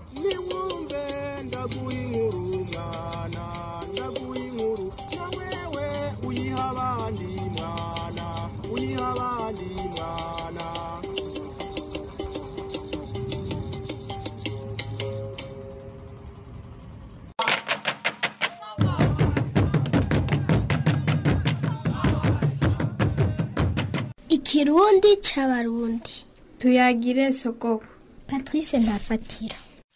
niwumve ndaguha inkuru mwana ndaguha inkuru na wewe uyiha abandi mwana uyiha abandi mwana ikirundi c'abarundi tuyagire sogoko patrice ntafatira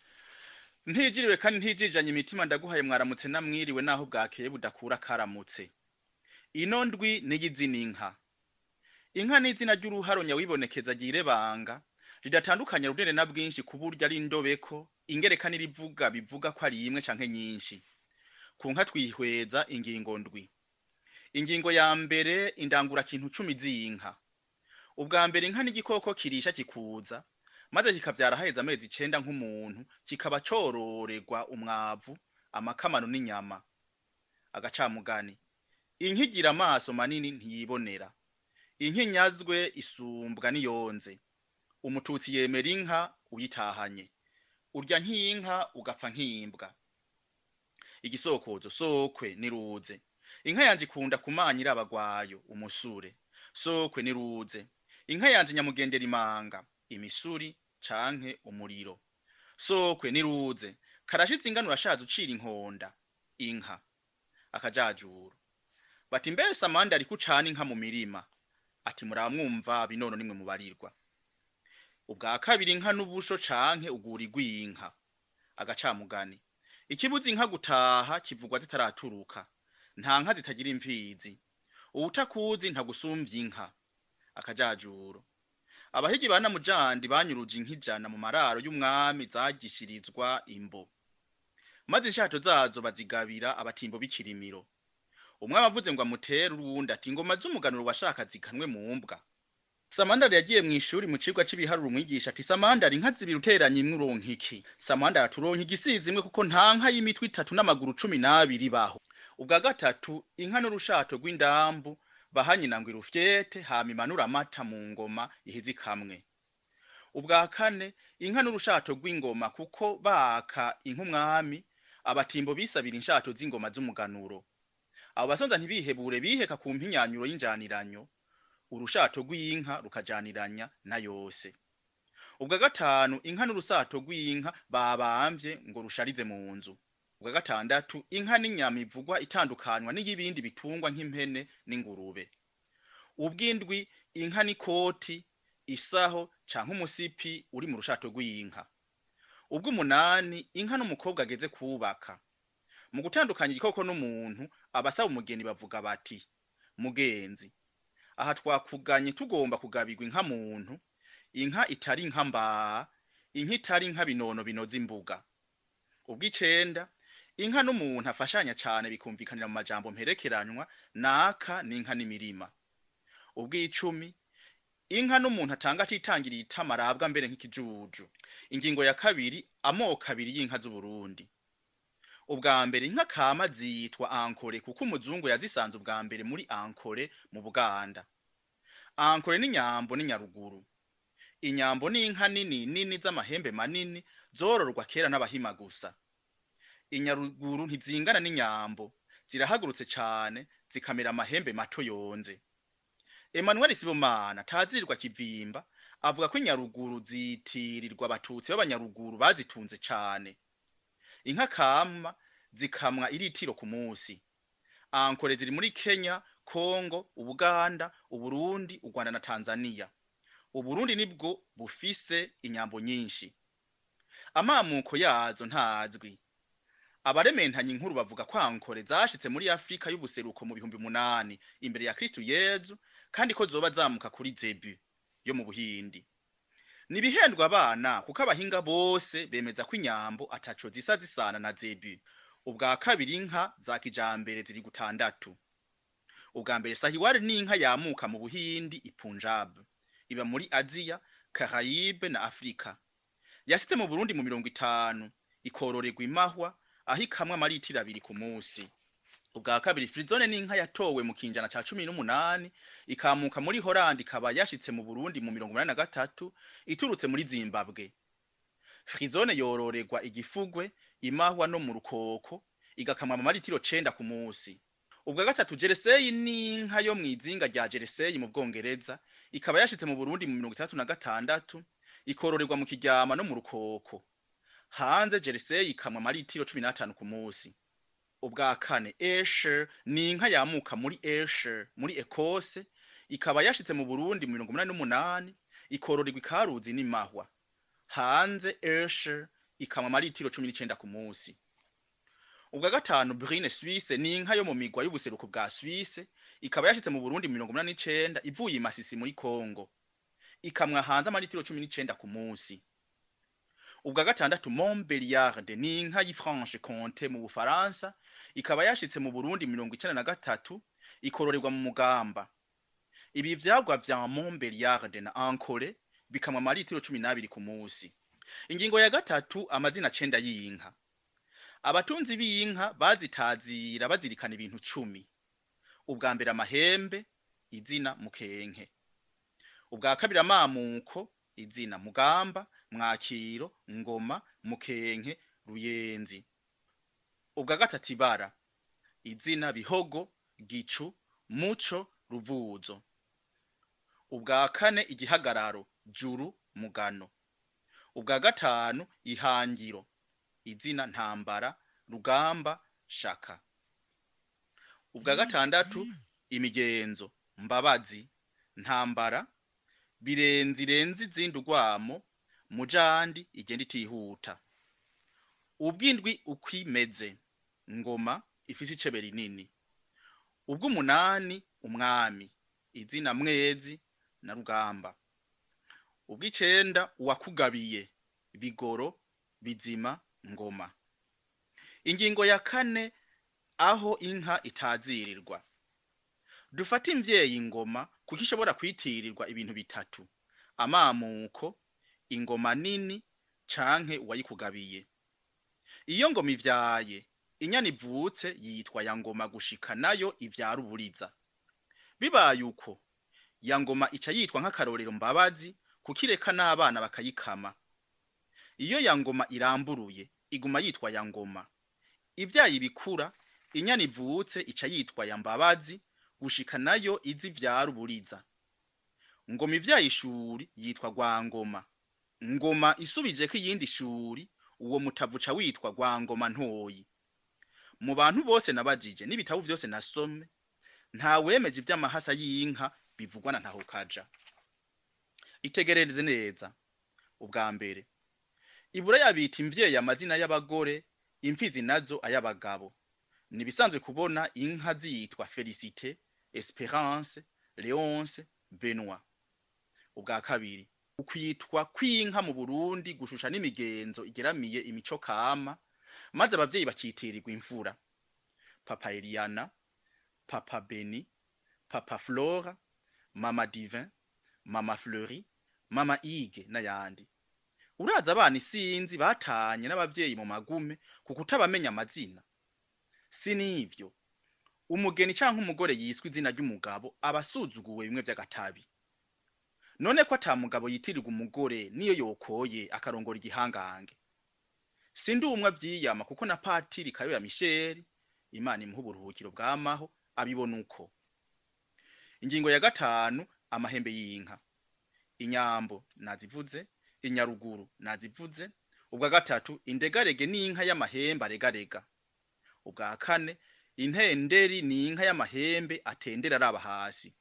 ntijiriwe kandi ntijijanye imitima ndaguhaye mwaramutse namwiriwe naho bwakeye budakura karamutse ino ndwi niy'izina inka inka ni izina ry'uruharo nyawibonekeza banga ridatandukanya runini na bwinshi ku buryo ari indobeko ingereka n'irivuga bivuga ko ari imwe canke nyinshi ku nka twihweza ingingo ndwi ingingo ya mbere indangura kintu cumi z'inka ubwa mbere inka n'igikoko kirisha kikuza maze kikavyara haheze amezi icenda nk'umuntu kikaba cororerwa umwavu amakamano n'inyama agacamugani inka igira amaso manini ntiyibonera inka inyazwe isumbwa n'iyonze umututsi yemera inka uyitahanye urya nk'inka ugapfa nk'imbwa igisokozo sokwe niruze inka yanje ikunda kumanyira abagwayo umusure sokwe niruze inka yanje nyamugendera imanga imisuri canke umuriro sokwe niruze karashize ingano urashaje ucira inkonda inka akajajuru bati mbese amande ariko ucana inka mu mirima ati muramwumva binono nimwe mubarirwa ubwa kabiri inka n'ubusho canke ugura igwinka agacamugani ikibuza inka gutaha kivugwa zitaraturuka nta nka zitagira imfizi uwutakuzi ntagusumvya inka akajajuro abahigi ba namujandi banyuruje inka ijana mu mararo y'umwami zagishirizwa imbo maze inshato zazo bazigabira abatimbo b'ikirimiro umwami avuze ngo amutere uruwundi ati ingoma z'umuganuro washaka zikanwe mu mbwa samandari yagiye mu ishuri mu cigwa c'ibiharuro umwigisha ati samandari inka zibiri uteranye imwe uronka iki samandari aturonka igisizi imwe kuko nta nka y'imitwe itatu n'amaguru cumi n'abiri baho ubwa gatatu inka n'urushato rw'indambu bahanyina ngo irufyete hama imanura amata mu ngoma iheze ikamwe ubwa kane inka n'urushato rw'ingoma kuko baka inka umwami abatimbo bisabira inshato z'ingoma z'umuganuro abo basonza ntibihebure biheka ku mpinyanyuro y'injaniranyo urushato rw'inka rukajaniranya na yose ubwa gatanu inka n'urusato rw'inka babamvye ngo rusharize mu nzu ubwa gatandatu inka n'inyama ivugwa itandukanywa n'iy'ibindi bitungwa nk'impene n'ingurube ubw'indwi inka n'ikoti isaho canke umusipi uri mu rushato rw'inka ubw'umunani inka n'umukobwa ageze kubaka mu gutandukanya igikoko n'umuntu abasaba umugeni bavuga bati mugenzi aha twakuganye tugomba kugabirwa inka muntu inka itari inka mbaa inka itari inka binono binoza imbuga ubw'icenda inka n'umuntu afashanya cane bikumvikanira mu majambo mperekeranywa naka n'inka n'imirima ubw'icumi inka n'umuntu atanga atitangiriye itama arabwa mbere nk'ikijuju ingingo ya kabiri amoko abiri y'inka z'uburundi ubwa mbere inka kama zitwa ankore kuko umuzungu yazisanze ubwa mbere muri ankore mu buganda ankore n'inyambo n'inyaruguru inyambo n'inka nini nini z'amahembe manini zororwa kera n'abahima gusa inyaruguru ntizingana n'inyambo zirahagurutse cane zikamera amahembe mato yonze Emmanuel Sibomana tazirwa kivimba avuga ko inyaruguru zitirirwa abatutsi b'abanyaruguru bazitunze cane inka kama zikamwa iritiro ku munsi ankore ziri muri Kenya Kongo Ubuganda Uburundi u Rwanda na Tanzania Uburundi nibwo bufise inyambo nyinshi amamuko yazo ntazwi abarementanya inkuru bavuga ko ankore zashitse muri Afrika y'ubuseruko mu bihumbi munani imbere ya Kristo Yezu kandi ko zoba zamuka kuri Zebu yo mu Buhindi nibihendwa abana kuko abahinga bose bemeza ko inyambo ataco zisa zisana na Zebu ubwa kabiri inka za kijambere ziri gutandatu ubwa mbere sahiwari ni inka yamuka mu Buhindi i Punjab iba muri Aziya Caraïbe na Afrika yashitse mu Burundi mu mirongo itanu ikororerwa imahwa aho ikamwa amaritiro abiri ku munsi ubwa kabiri frizone ni inka yatowe mu kinjana ca cumi n'umunani ikamuka muri Holland ikaba yashitse mu Burundi mu mirongo umunani na gatatu iturutse muri Zimbabwe frizone yororerwa igifugwe imahwa no mu rukoko igakamwa mu maritiro cenda ku musi ubwa gatatu jereseyi ni inka yo mw'izinga rya jereseyi mu bwongereza ikaba yashitse mu burundi mu mirongo itandatu na gatandatu ikororerwa mu kiryama no mu rukoko hanze jereseyi ikamwa amaritiro cumi n'atanu ku musi ubwa kane esher ni inka yamuka muri esher muri ekose ikaba yashitse mu burundi mu mirongo umunani n'umunani ikororerwa ikaruzi n'imahwa hanze esher ikamwa amaritiro cumi n'icenda ku musi ubwa gatanu brine suisse ni inka yo mu migwa y'ubuseruko bwa suisse ikaba yashitse mu burundi mu mirongo umunani n'icenda ivuye i masisi muri kongo ikamwa hanze amaritiro cumi n'icenda ku musi ubwa gatandatu montbeliarde ni inka y'ifranche comte mu bufaransa ikaba yashitse mu burundi mirongo icenda na gatatu ikororerwa mu mugamba ibi vyagwa vya montbeliarde na ankole bikamwa amaritiro cumi n'abiri ku musi ingingo ya gatatu amazina cenda y'inka abatunzi b'inka bazitazira bazirikana ibintu cumi ubwa mbere amahembe izina mukenke ubwa kabiri amamuko izina mugamba mwakiro ngoma mukenke ruyenzi ubwa gatatu ibara izina bihogo gicu muco ruvuzo ubwa kane igihagararo juru mugano ubwa gatanu ihangiro izina ntambara rugamba shaka ubwa gatandatu imigenzo mbabazi ntambara birenze irenze izindi urwamo mujandi igenda itihuta ubw'indwi ukwimeze ngoma ifise icebe rinini ubw'umunani umwami izina mwezi na rugamba ubw'icenda uwakugabiye bigoro bizima ngoma ingingo ya kane aho inka itazirirwa dufate imvyeyi ingoma kuko ishobora kwitirirwa ibintu bitatu amamuko ingoma nini canke uwayikugabiye iyo ngoma ivyaye inyana ivutse yitwa ya ngoma gushika nayo ivyara uburiza bibaye uko ya ngoma ica yitwa nk'akarorero mbabazi kuko ireka n'abana bakayikama iyo ya ngoma iramburuye iguma yitwa ya ngoma ivyaye ibikura inyana ivutse ica yitwa ya mbabazi gushika nayo izi vyara uburiza ngoma ivyaye ishuri yitwa rwangoma ngoma isubijeko iyindi shuri uwo mutavu uca witwa rwangoma ntoyi mu bantu bose nabajije n'ibitabo vyose nasome nta wemeje ivy'amahasa y'inka bivugwa na ntahukaja itegerereze neza ubwa mbere iburaya bita imvyeyi amazina y'abagore imfizi nazo ay'abagabo ni bisanzwe kubona inka zitwa felicite esperance leonce benoit ubwa kabiri ukwitwa kw'inka mu burundi gushusha n'imigenzo igeramiye imico kama maze abavyeyi bakitirirwa imfura papa eliana papa beni papa flora mama divin mama fleury mama ige n'ayandi uraza abana isinzi batanye n'abavyeyi mu magume ku kutabamenya amazina si n'ivyo umugeni canke umugore yiswe izina ry'umugabo aba asuzuguwe bimwe vy'agatabi none ko ata mugabo yitirirwa umugore niyo yokoye akarongora igihangange sindi umwe avyiyama kuko na patiri kayoya misheri imana imuha uburuhukiro bwamaho abibona uko ingingo ya gatanu amahembe y'inka inyambo nazivuze inyaruguru nazivuze ubwa gatatu indegarege ni inka y'amahembe aregarega ubwa kane intenderi ni inka y'amahembe atendera araba hasi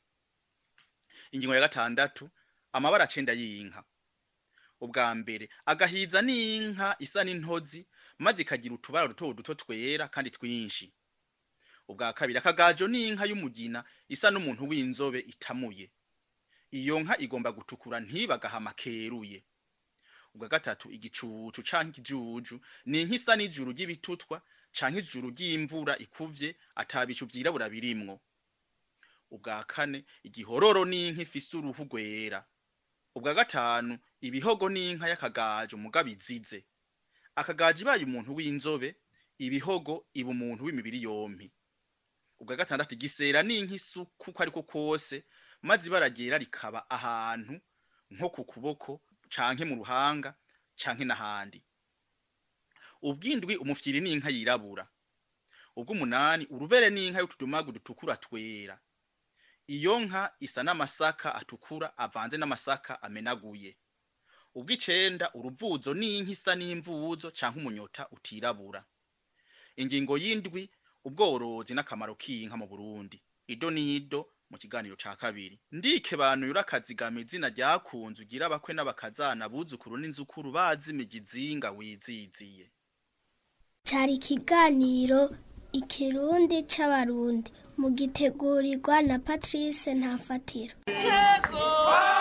ingingo ya gatandatu amabara cenda y'inka ubwa mbere agahiza ni inka isa n'intozi maze ikagira utubara duto duto twera kandi twinshi ubwa kabiri akagajo ni inka y'umugina isa n'umuntu w'inzobe itamuye iyo nka igomba gutukura ntibagahama keruye ubwa gatatu igicucu canke ikijuju ni inka isa n'ijuru ry'ibitutwa canke ijuru ry'imvura ikuvye atabicu vyirabura birimwo ubwa kane igihororo ni inka ifise uruhu rwera ubwa gatanu ibihogo ni inka y'akagajo mugabo izize akagajo ibaye umuntu w'inzobe ibihogo iba umuntu w'imibiri yompi ubwa gatandatu igisera ni inka isuku uko ariko kose maze ibara ryera rikaba ahantu nko ku kuboko canke mu ruhanga canke n'ahandi ubw'indwi umufyiri n'inka yirabura ubw'umunani urubere n'inka y'utudumagu dutukura twera iyo nka isa n'amasaka atukura avanze n'amasaka amenaguye ubw'icenda uruvuzo n'inka isa n'imvuzo canke umunyota utirabura ingingo y'indwi ubworozi n'akamaro k'inka mu burundi ido n'ido mu kiganiro ca kabiri ndike bantu yurakazigama izina ryakunze ugira abakwe n'abakazana buzukuru n'inzukuru bazimije izinga wiziziye cari ikiganiro ikirundi c'abarundi mugitegurirwa na patrice ntafatiro Yego!